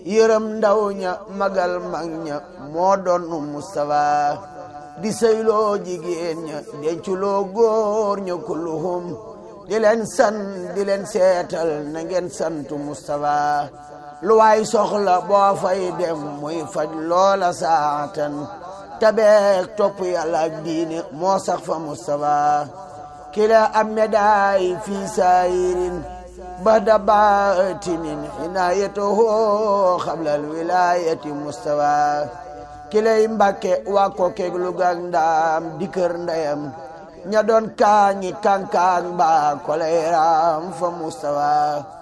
yërëm ndaw ña magal mag ña moo doon Mustafa di sëyloo jigéen ña denculoo góor ña kulluhum di leen san di leen seetal na ngeen santu Mustafa lu waay soxla boo fay dem muy faj loola saatan tabeek topp yàlla ak diine moo sax fa Mustafa kila am médaay fii saayirin bada baatinin inaayatuhu xablal wilaayati Mustafa kilay mbàkke waa ko keeg lu gaag ndaam di kër ndeyam ña doon kaañi kankaan ba koleeraam fa Mustafa